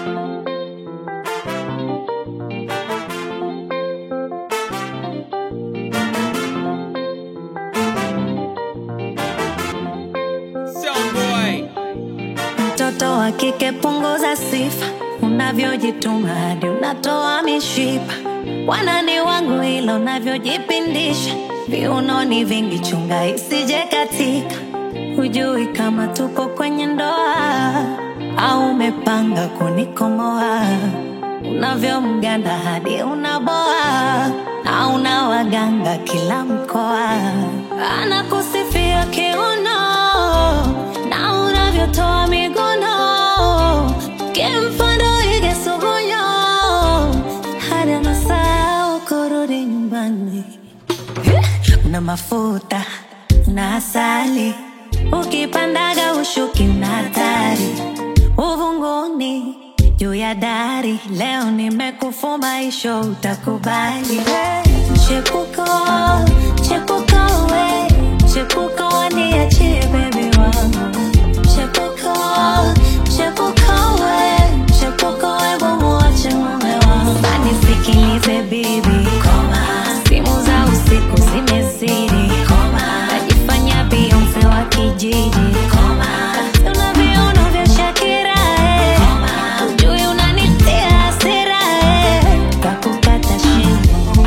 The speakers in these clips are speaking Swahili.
Mtoto wa kike punguza sifa, unavyojituma hadi unatoa mishipa. Wanani wangu hilo unavyojipindisha, viunoni vingi, chunga isije katika. Hujui kama tuko kwenye ndoa au umepanga kunikomoa. Unavyomganda hadi unaboa, na una waganga kila mkoa. Anakusifia kiuno na unavyotoa miguno, kimfano ige sugunyo, hadi anasahau kurudi nyumbani. Una mafuta na asali, ukipandaga ushuki una hatari. Uvunguni juu ya dari, leo nimekufumaisho, utakubali. Chepuko, chepuko we, chepuko waniachie bebi wangu. Chepuko, chepuko we, chepuko we mumuache mume wangu. Anisikilize bibi, simu za usiku zimezidi, najifanya Beyonce wa kijiji, una viuno vya Shakira eh. Ujui unanitia hasira eh. Kakukata shingo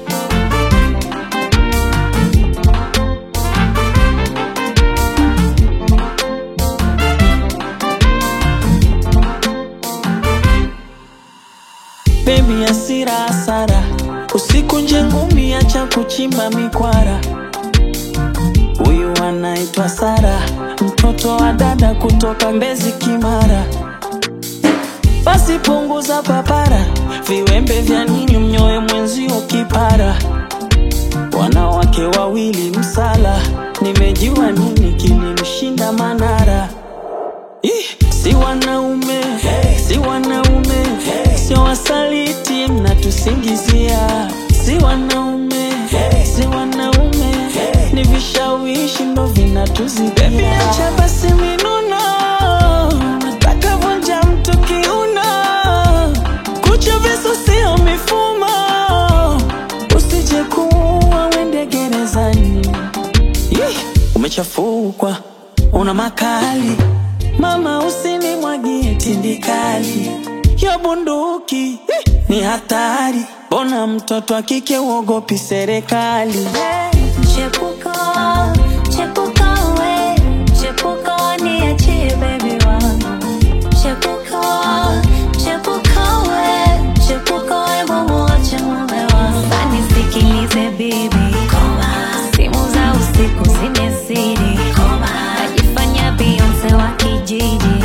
Baby hasira hasara, usiku nje ngumi, acha kuchimba mikwara. Huyu anaitwa Sara, mtoto wa dada kutoka Mbezi Kimara. Basi punguza papara, viwembe vya nini mnyoe mwenzio kipara. Wanawake wawili msala, nimejua nini kilimshinda Manara. Ih, si wanaume si wanaume sio wasaliti mnatusingizia si wanaume si wanaume ni vishawishi ndo vinatuzidia acha basi minuno nataka vunja mtu kiuno kucha visu sio mifumo usije kuua wende gerezani Ih, umechafukwa una makali mama usinimwagie tindikali yo bunduki ih, ni hatari bona mtoto wa kike uogopi serikali Chepuko, chepuko we, chepuko waniachie bebi wangu. Chepuko, chepuko we, chepuko we mumuache mume wangu. Anisikilize bibi, simu za usiku zimezidi, najifanya Beyonce wa kijiji,